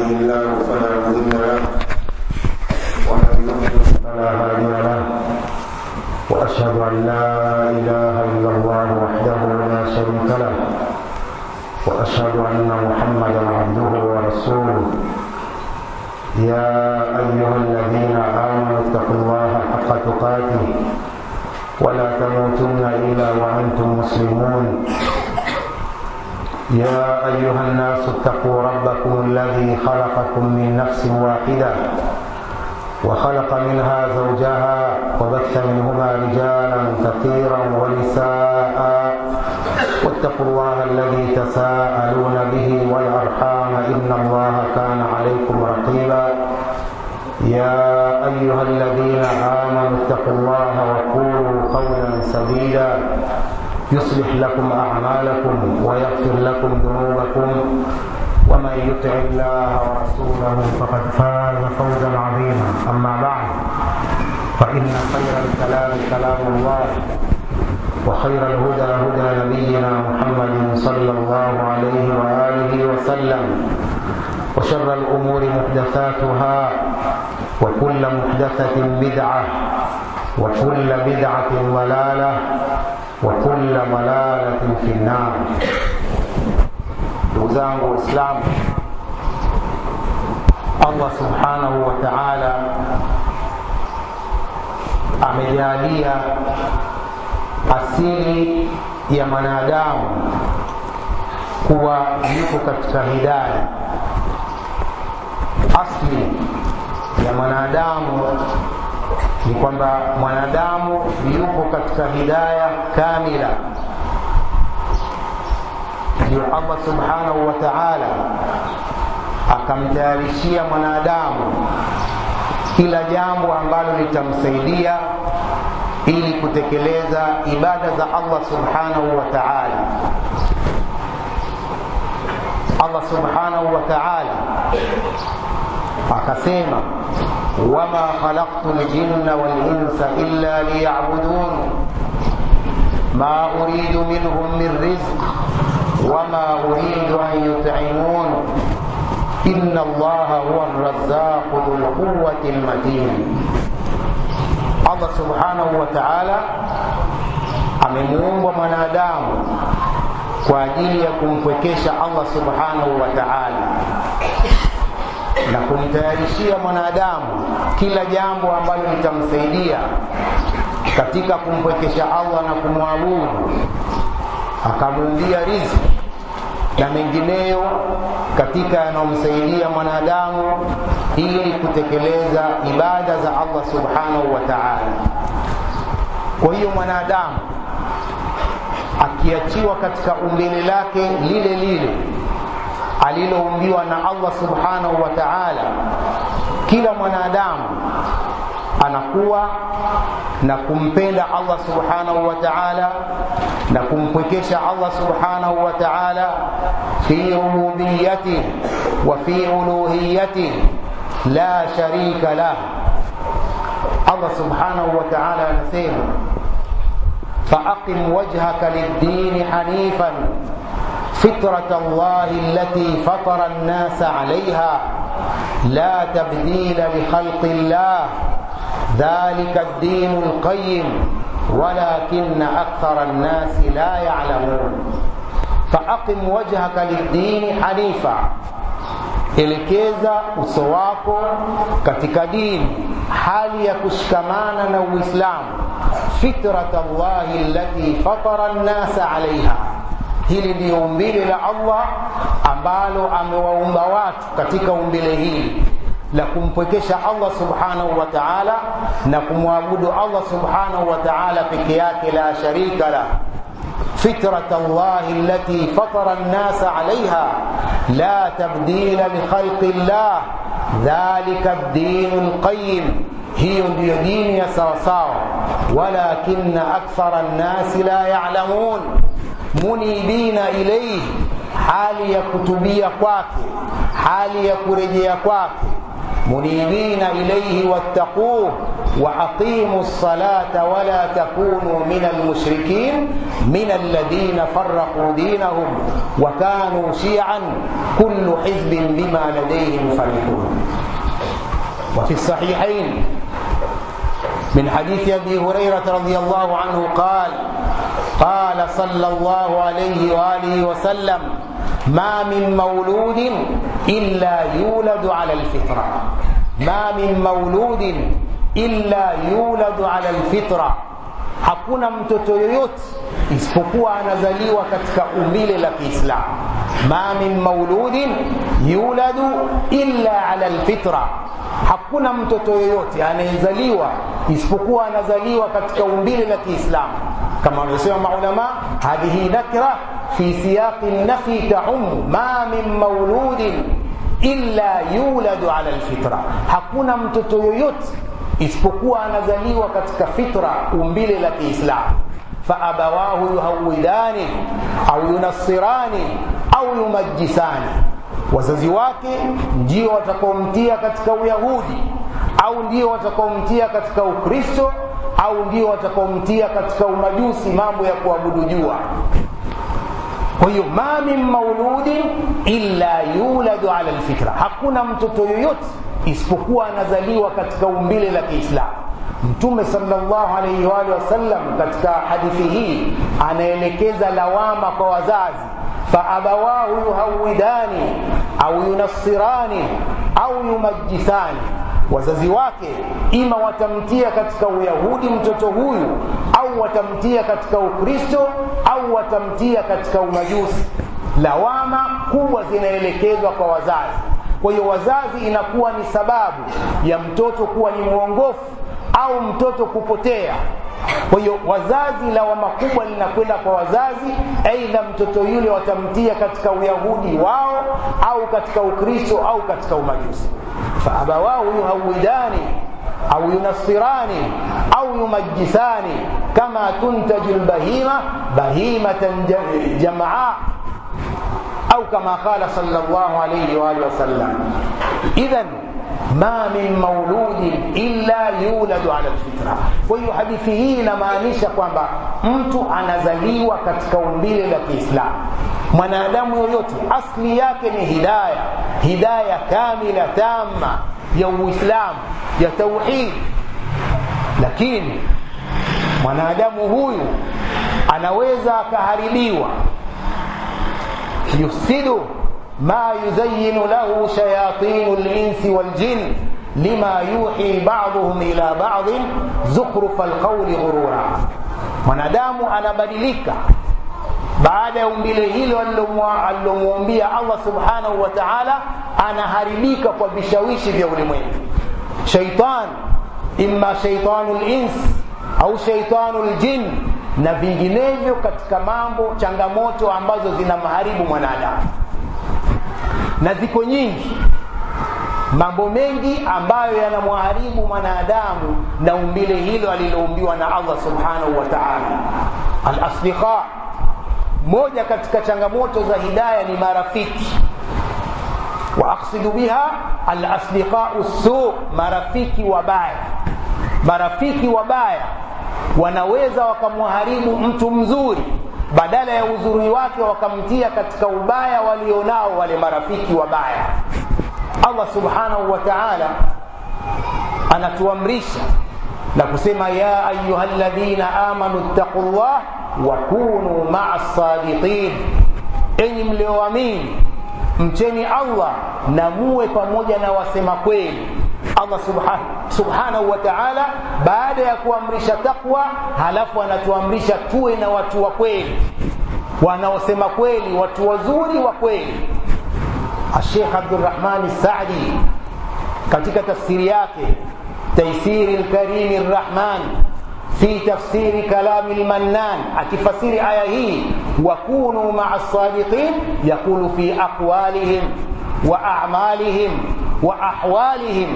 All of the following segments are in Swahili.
يهده الله فلا مضل له ومن يضلل فلا هادي له واشهد ان لا اله الا الله وحده لا شريك له واشهد ان محمدا عبده ورسوله يا ايها الذين امنوا اتقوا الله حق تقاته ولا تموتن الا وانتم مسلمون يا ايها الناس اتقوا ربكم الذي خلقكم من نفس واحده وخلق منها زوجها وبث منهما رجالا كثيرا ونساء واتقوا الله الذي تساءلون به والارحام ان الله كان عليكم رقيبا يا ايها الذين امنوا اتقوا الله وقولوا قولا سديدا يصلح لكم اعمالكم ويغفر لكم ذنوبكم ومن يطع الله ورسوله فقد فاز فوزا عظيما اما بعد فان خير الكلام كلام الله وخير الهدى هدى نبينا محمد صلى الله عليه واله وسلم وشر الامور محدثاتها وكل محدثه بدعه وكل بدعه ضلاله وكل ضلاله في النار ndugu zangu waislamu allah subhanahu wa taala amejalia asili ya mwanadamu kuwa yuko katika hidaya asli ya mwanadamu ni kwamba mwanadamu yuko katika hidaya kamila ndio allah subhanahu wa taala akamtayarishia mwanadamu kila jambo ambalo litamsaidia ili kutekeleza ibada za allah subhanahu wa taala allah subhanahu wa taala akasema wama khalaqtu ljinna walinsa illa liyabudun ma uridu minhum min rizq وما أريد أن يطعمون إن الله هو الرزاق ذو القوة المتين Allah subhanahu wa ta'ala amemuumba mwanadamu kwa ajili ya kumpwekesha Allah subhanahu wa ta'ala na kumtayarishia mwanadamu kila jambo ambalo litamsaidia katika kumpwekesha Allah na kumwabudu akamuumbia riziki na mengineyo katika yanayomsaidia mwanadamu ili kutekeleza ibada za Allah subhanahu wa ta'ala. Kwa hiyo mwanadamu akiachiwa katika umbile lake lile lile aliloumbiwa na Allah subhanahu wa ta'ala, kila mwanadamu anakuwa na kumpenda Allah subhanahu wa ta'ala na kumpwekesha Allah subhanahu wa ta'ala fi rububiyyati wa fi uluhiyyati la sharika lah Allah subhanahu wa ta'ala anasema فأقم وجهك للدين حنيفا فطرة الله التي فطر الناس عليها لا تبديل لخلق الله ذلك الدين القيم ولكن أكثر الناس لا يعلمون فأقم وجهك للدين حنيفا elekeza uso wako katika dini hali ya kushikamana na uislamu fitrat llahi allati fatara nnasa alaiha hili ndiyo umbile la allah ambalo amewaumba watu katika umbile hili la kumpwekesha Allah subhanahu wa ta'ala na kumwabudu Allah subhanahu wa ta'ala peke yake la sharika la فطرة الله التي فطر الناس عليها لا تبديل لخلق الله ذلك الدين القيم هي دين يا سوساو ولكن أكثر الناس لا يعلمون منيبين إليه hali ya kutubia kwake hali ya kurejea kwake munibina ilaihi wattaquh وأقيموا الصلاة ولا تكونوا من المشركين من الذين فرقوا دينهم وكانوا شيعا كل حزب بما لديهم فرحون وفي الصحيحين من حديث ابي هريره رضي الله عنه قال قال صلى الله عليه واله وسلم ما من مولود الا يولد على الفطره ما من مولود illa yuladu ala alfitra, hakuna mtoto yoyote isipokuwa anazaliwa katika umbile la Kiislamu. Ma min mauludin yuladu illa ala alfitra, hakuna mtoto yoyote anayezaliwa isipokuwa anazaliwa katika umbile la Kiislamu, kama wanavyosema maulama, hadhihi nakra fi siyaqi nafi taumu ma min mauludin illa yuladu ala alfitra, hakuna mtoto yoyote isipokuwa anazaliwa katika fitra umbile la Kiislamu. Faabawahu yuhawidani au yunassirani au yumajisani, wazazi wake ndio watakaomtia katika Uyahudi au ndio watakaomtia katika Ukristo au ndio watakaomtia katika umajusi, mambo ya kuabudu jua. Kwa hiyo ma min mauludin illa yuladu ala alfitra, hakuna mtoto yoyote isipokuwa anazaliwa katika umbile la Kiislamu. Mtume sallallahu alaihi wa alihi wasallam katika hadithi hii anaelekeza lawama kwa wazazi, faabawahu yuhawidani au yunassirani au yumajisani, wazazi wake ima watamtia katika Uyahudi mtoto huyu au watamtia katika Ukristo au watamtia katika umajusi. Lawama kubwa zinaelekezwa kwa wazazi. Kwa hiyo wazazi inakuwa ni sababu ya mtoto kuwa ni mwongofu au mtoto kupotea. Kwa hiyo wazazi, lawama kubwa linakwenda kwa wazazi, aidha mtoto yule watamtia katika uyahudi wao au katika ukristo au katika umajusi. faabawahu yuhawidani au yunassirani au yumajisani kama tuntaju lbahima bahimatan jamaa au kama qala sallallahu alayhi wa alihi wasallam. Idhan ma min mauludin illa yuladu ala alfitra. Kwa hiyo hadithi hii inamaanisha kwamba mtu anazaliwa katika umbile la Kiislamu. Mwanadamu yoyote asli yake ni hidaya, hidaya kamila tama ya Uislamu, ya tauhid, lakini mwanadamu huyu anaweza akaharibiwa yufsidu ma yuzayinu lahu shayatinu linsi waljin lima yuhi baduhum ila badin zukhrufa alqauli ghurura, mwanadamu anabadilika baada ya umbile hilo alilomwambia Allah subhanahu wa ta'ala, anaharibika kwa vishawishi vya ulimwengu. Shaitan, imma shaitanu lins au shaitanu ljin na vinginevyo katika mambo changamoto ambazo zinamharibu mwanadamu, na ziko nyingi mambo mengi ambayo yanamharibu mwanadamu na umbile hilo aliloumbiwa na Allah subhanahu wa ta'ala. Al-asdiqa, moja katika changamoto za hidaya ni marafiki wa aqsidu biha al-asdiqau su, marafiki wabaya. Marafiki wabaya wanaweza wakamharibu mtu mzuri, badala ya uzuri wake wakamtia katika ubaya walionao wale marafiki wabaya. Allah subhanahu wa ta'ala anatuamrisha na kusema ya ayyuhalladhina amanu ittaqullah wa kunu ma'as sadiqin, enyi mlioamini mcheni Allah na muwe pamoja na wasema kweli. Allah subhanahu, subhanahu wa ta'ala baada ya kuamrisha takwa, halafu anatuamrisha tuwe na watu wa kweli, wanaosema kweli, watu wazuri wa kweli. Sheikh Abdurrahman Saadi katika tafsiri yake Taisiri lkarimi rrahman fi tafsiri kalami lmannan, akifasiri aya hii wakunu maa sadiqin, yaqulu fi aqwalihim wa a'malihim wa ahwalihim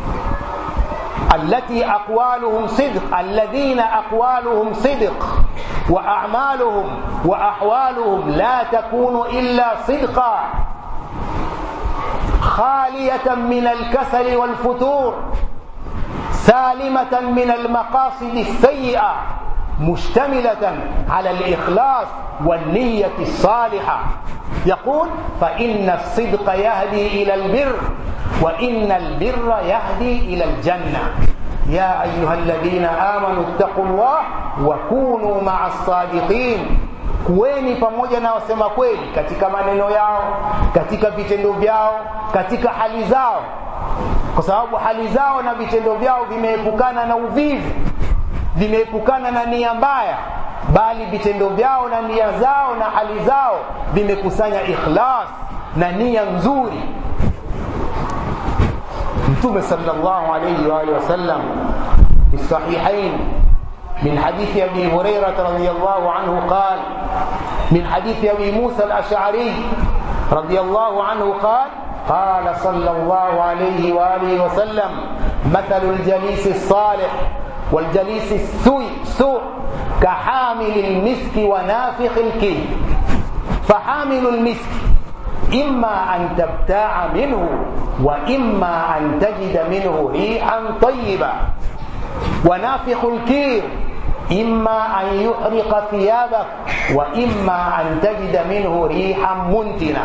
التي أقوالهم صدق الذين أقوالهم صدق وأعمالهم وأحوالهم لا تكون إلا صدقا خالية من الكسل والفتور سالمة من المقاصد السيئة مشتملة على الإخلاص والنية الصالحة يقول فإن الصدق يهدي إلى البر وإن البر يهدي إلى الجنة يا أيها الذين آمنوا اتقوا الله وكونوا مع الصادقين kuweni pamoja na wasema kweli katika maneno yao katika vitendo vyao katika hali zao kwa sababu hali zao na vitendo vyao vimeepukana na uvivu vimeepukana na nia mbaya bali vitendo vyao na nia zao na hali zao vimekusanya ikhlas na nia nzuri mtume sallallahu alayhi wa alihi wasallam fi sahihain من حديث ابي هريره رضي الله عنه قال من حديث ابي موسى الاشعري رضي الله عنه قال قال صلى الله عليه واله وسلم مثل الجليس الصالح والجليس السوء سوء كحامل المسك ونافخ الكيل فحامل المسك إما أن تبتاع منه وإما أن تجد منه ريحا طيبة ونافخ الكير إما أن يحرق ثيابك وإما أن تجد منه ريحا منتنا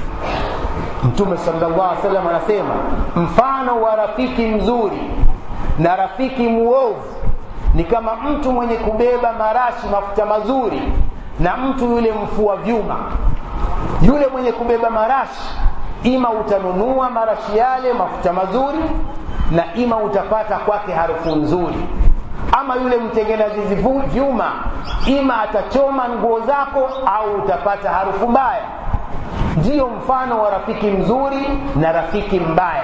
Mtume sallallahu alaihi wasallam anasema mfano wa rafiki mzuri na rafiki muovu ni kama mtu mwenye kubeba marashi mafuta mazuri na mtu yule mfua vyuma. Yule mwenye kubeba marashi, ima utanunua marashi yale mafuta mazuri, na ima utapata kwake harufu nzuri. Ama yule mtengenezaji vyuma, ima atachoma nguo zako au utapata harufu mbaya. Ndiyo mfano wa rafiki mzuri na rafiki mbaya.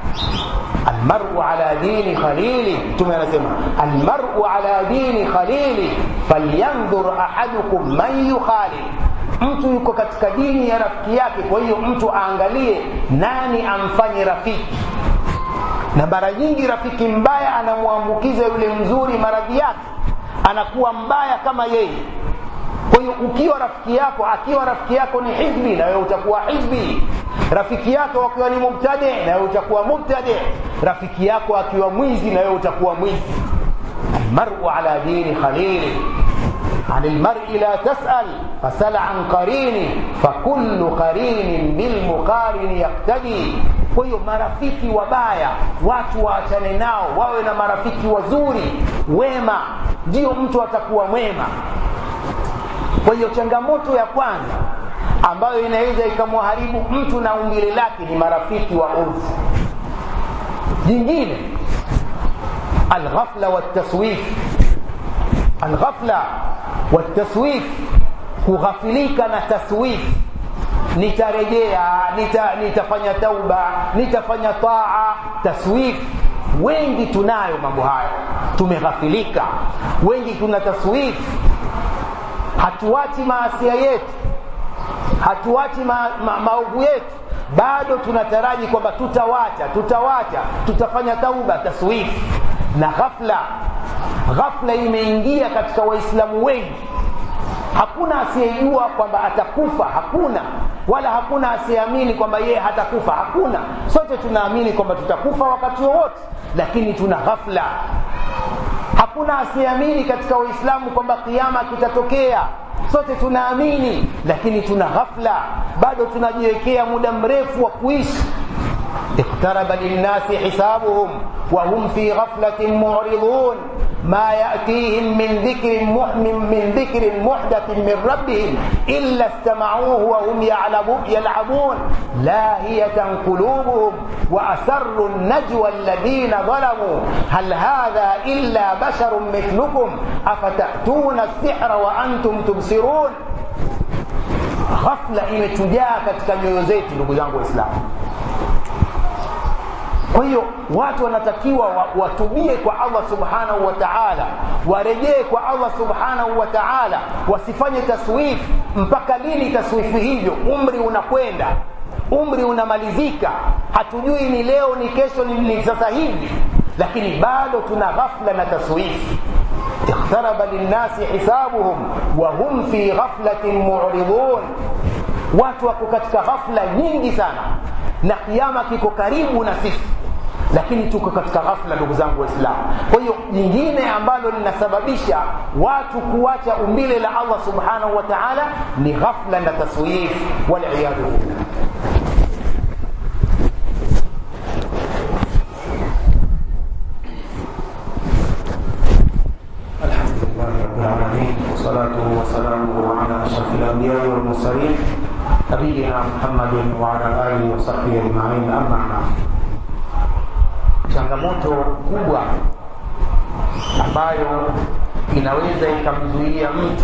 almaru ala dini khalili mtume anasema almaru ala dini khalili falyandhur ahadukum man yukhalil mtu yuko katika dini ya rafiki yake kwa hiyo mtu aangalie nani amfanye rafiki na mara nyingi rafiki mbaya anamwambukiza yule mzuri maradhi yake anakuwa mbaya kama yeye kwa hiyo ukiwa rafiki yako akiwa rafiki yako ni hizbi na wewe utakuwa hizbi rafiki yako akiwa ni mubtadi na wewe utakuwa mubtadi rafiki yako akiwa mwizi na wewe utakuwa mwizi almaru ala dini khalili عن المرء لا تسأل فسل عن قرين فكل قرين بالمقارن يقتدي kwa hiyo marafiki wabaya watu waachane nao wawe na marafiki wazuri wema ndio mtu atakuwa mwema kwa hiyo changamoto ya kwanza ambayo inaweza ikamwharibu mtu na umbile lake ni marafiki wa urfu jingine alghafla waltaswif alghafla waltaswif kughafilika na taswif nitarejea nita, nitafanya tauba nitafanya taa taswif wengi tunayo mambo hayo tumeghafilika wengi tuna taswif hatuachi maasia yetu hatuachi ma, ma, maovu yetu bado tunataraji kwamba tutawacha tutawacha tutafanya tauba taswifu na ghafla ghafla imeingia katika waislamu wengi hakuna asiyejua kwamba atakufa hakuna wala hakuna asiyeamini kwamba yeye hatakufa hakuna sote tunaamini kwamba tutakufa wakati wowote lakini tuna ghafla hakuna asiyeamini katika waislamu kwamba kiama kitatokea sote tunaamini lakini tuna ghafla bado tunajiwekea muda mrefu wa kuishi اقترب للناس حسابهم وهم في غفلة معرضون ما يأتيهم من ذكر محمن من ذكر محدث من ربهم إلا استمعوه وهم يلعبون لاهية قلوبهم وأسروا النجوى الذين ظلموا هل هذا إلا بشر مثلكم أفتأتون السحر وأنتم تبصرون ghafla imetujaa katika nyoyo zetu ndugu zangu waislamu kwa hiyo watu wanatakiwa watubie kwa allah subhanahu wa taala warejee kwa allah subhanahu wa taala wasifanye taswifu mpaka lini taswifu hivyo umri unakwenda umri unamalizika hatujui ni leo ni kesho ni, ni sasa hivi lakini bado tuna ghafla na taswifu اقترب للناس حسابهم وهم في غفلة معرضون watu wako katika ghafla nyingi sana na kiama kiko karibu na sisi lakini tuko katika ghafla ndugu zangu waislamu kwa hiyo jingine ambalo linasababisha watu kuacha umbile la allah subhanahu wa taala ni ghafla na taswif waliyadhu billah الحمد لله رب العالمين وصلاته وسلامه على اشرف الانبياء والمرسلين نبينا محمد وعلى اله وصحبه اجمعين اما بعد changamoto kubwa ambayo inaweza ikamzuia mtu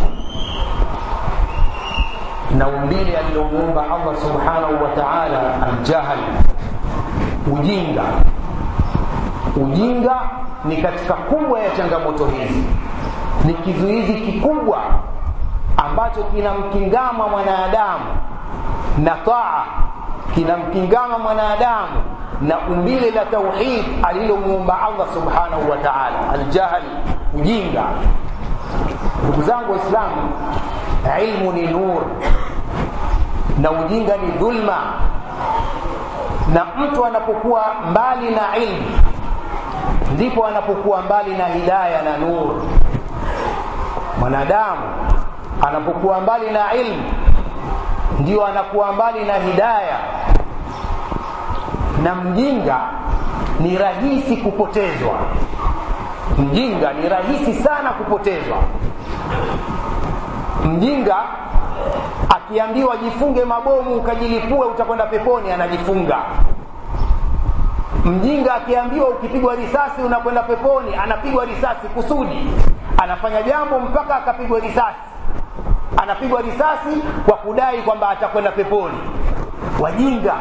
na umbile alilomuumba allah subhanahu wa taala aljahl ujinga ujinga ni katika kubwa ya changamoto hizi ni kizuizi kikubwa ambacho kinamkingama mwanadamu na taa kinamkingama mwanadamu na umbile la tauhid alilomuumba allah subhanahu wa taala aljahl ujinga ndugu zangu waislamu ilmu ni nur na ujinga ni dhulma na mtu anapokuwa mbali na ilmu ndipo anapokuwa mbali na hidaya na nur mwanadamu anapokuwa mbali na ilmu ndio anakuwa mbali na hidaya na mjinga ni rahisi kupotezwa mjinga ni rahisi sana kupotezwa mjinga akiambiwa jifunge mabomu ukajilipue utakwenda peponi anajifunga mjinga akiambiwa ukipigwa risasi unakwenda peponi anapigwa risasi kusudi anafanya jambo mpaka akapigwa risasi anapigwa risasi kwa kudai kwamba atakwenda peponi wajinga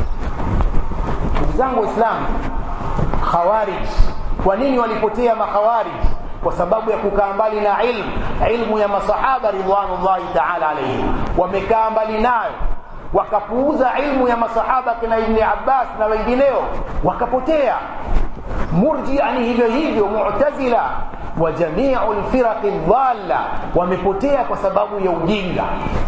ndugu zangu waislamu khawarij kwa nini walipotea makhawarij kwa sababu ya kukaa mbali na ilmu ilmu ya masahaba ridwanullahi taala alaihim wamekaa mbali nayo wakapuuza ilmu ya masahaba kina ibni abbas na wengineo wakapotea murjia ni hivyo hivyo mutazila wa jamiu lfiraqi dhalla wamepotea kwa sababu ya ujinga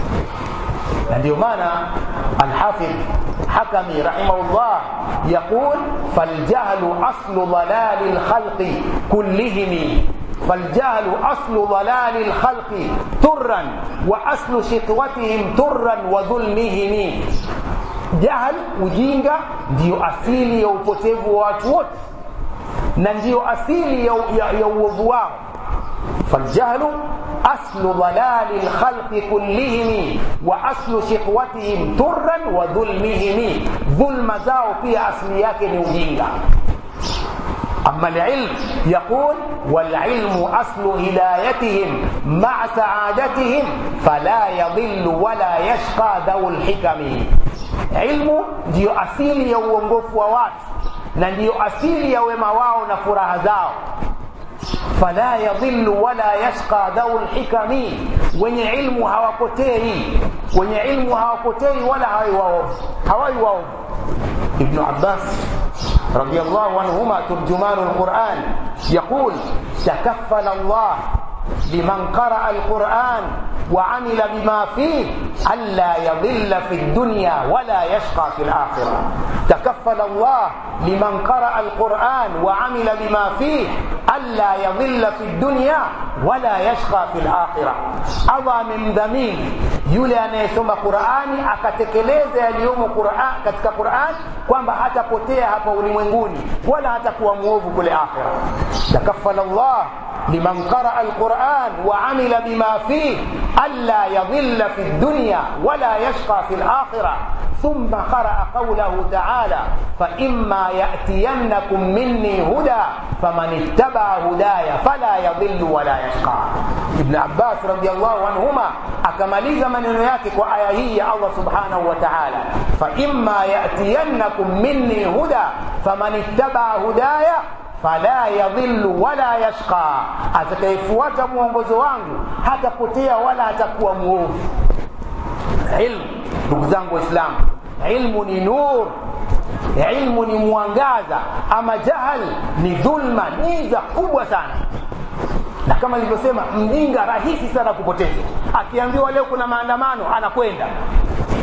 na ndio maana alhafidh hakami rahimahullah yaqul faljahlu aslu dalali lkhalqi kullihim فالجهل أصل ضلال الخلق ترا وأصل شقوتهم ترا وظلمهم جهل ujinga ndio asili ya upotevu wa watu wote na ndio asili ya, ya, ya uovu wao فالجهل أصل ضلال الخلق كلهم وأصل شقوتهم ترا وظلمهم ظلم زاو pia asili yake ni ujinga أما العلم يقول والعلم أصل هدايتهم مع سعادتهم فلا يضل ولا يشقى ذو الحكم علم ndio asili ya uongofu wa watu na ndiyo asili ya wema wao na furaha zao fala yadhillu wala yashqa dhau lhikami wenye ilmu hawapotei wenye ilmu hawapotei wala hawai waovu hawai waovu ibnu abbas رضي الله عنهما ترجمان القرآن يقول تكفل الله لمن قرأ القرآن وعمل بما فيه ألا يضل في الدنيا ولا يشقى في الآخرة تكفل الله لمن قرأ القرآن وعمل بما فيه ألا يضل في الدنيا ولا يشقى في الآخرة أضى من ذمين yule anayesoma qurani akatekeleza yaliyomo Qur'an, katika quran kwamba hatapotea hapa ulimwenguni wala hatakuwa mwovu kule akhira takafala llah liman qaraa alquran wa amila bima fih alla yadhilla fi dunya wala yashqa fi lakhira ثم قرأ قوله تعالى فإما يأتينكم مني هدى فمن اتبع هداي فلا يضل ولا يشقى ابن عباس رضي الله عنهما akamaliza maneno yake kwa aya hii ya Allah subhanahu wa ta'ala fa imma yatiyannakum minni huda faman ittabaa hudaya fala yadhillu wala yashqa atakayefuata mwongozo wangu hatapotea wala hatakuwa muovu ilmu ndugu zangu waislamu ilmu ni nur ilmu ni mwangaza ama jahal ni dhulma giza kubwa sana na kama nilivyosema mjinga rahisi sana kupotezwa akiambiwa leo kuna maandamano anakwenda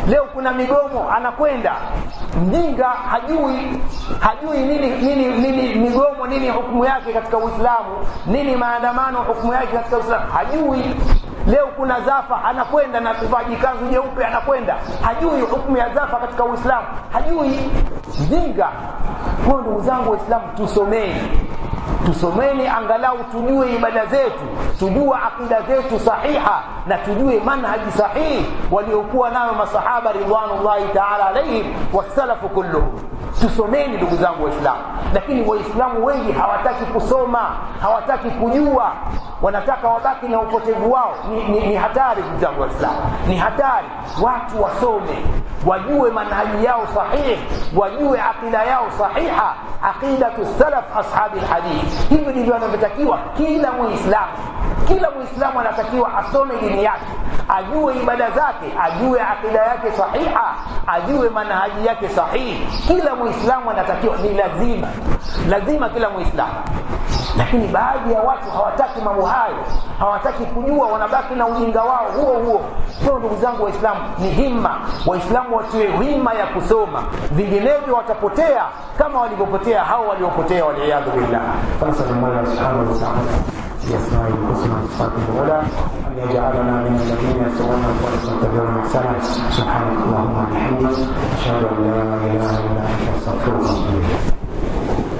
leo kuna migomo anakwenda mjinga hajui hajui nini nini nini migomo nini hukumu yake katika uislamu nini maandamano hukumu yake katika uislamu hajui leo kuna zafa anakwenda na kuvaji kanzu jeupe anakwenda hajui hukumu ya zafa katika uislamu hajui mjinga kwa ndugu zangu waislamu tusomeni tusomeni angalau tujue ibada zetu tujue akida zetu sahiha na tujue manhaji sahihi waliokuwa nayo masahaba ridwanullahi taala alaihim wasalafu kulluhum tusomeni ndugu zangu waislamu lakini waislamu wengi hawataki kusoma hawataki kujua wanataka wabaki na upotevu wao ni, ni, ni hatari ndugu zangu waislamu ni hatari watu wasome wajue manhaji yao sahihi wajue aqida yao sahiha aqidatu salaf ashabi lhadith hivi ndivyo anavyotakiwa kila muislamu kila muislamu anatakiwa asome dini yake ajue ibada zake ajue aqida yake sahiha ajue manhaji yake sahihi kila muislamu anatakiwa ni lazima lazima kila muislamu lakini baadhi ya watu hawataki mambo hayo hawataki kujua wanabaki na ujinga wao huo huo kwa ndugu zangu waislamu ni himma waislamu watiwe himma ya kusoma vinginevyo watapotea kama walivyopotea hao waliopotea waliyadhu billah فنسأل الله سبحانه وتعالى بأسمائه الحسنى وصفاته العلى أن يجعلنا من الذين يستمعون القول ويتبعون أحسنه سبحانك اللهم وبحمدك أشهد أن لا إله إلا أنت أستغفرك وأتوب إليك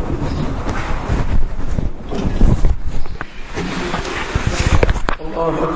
الله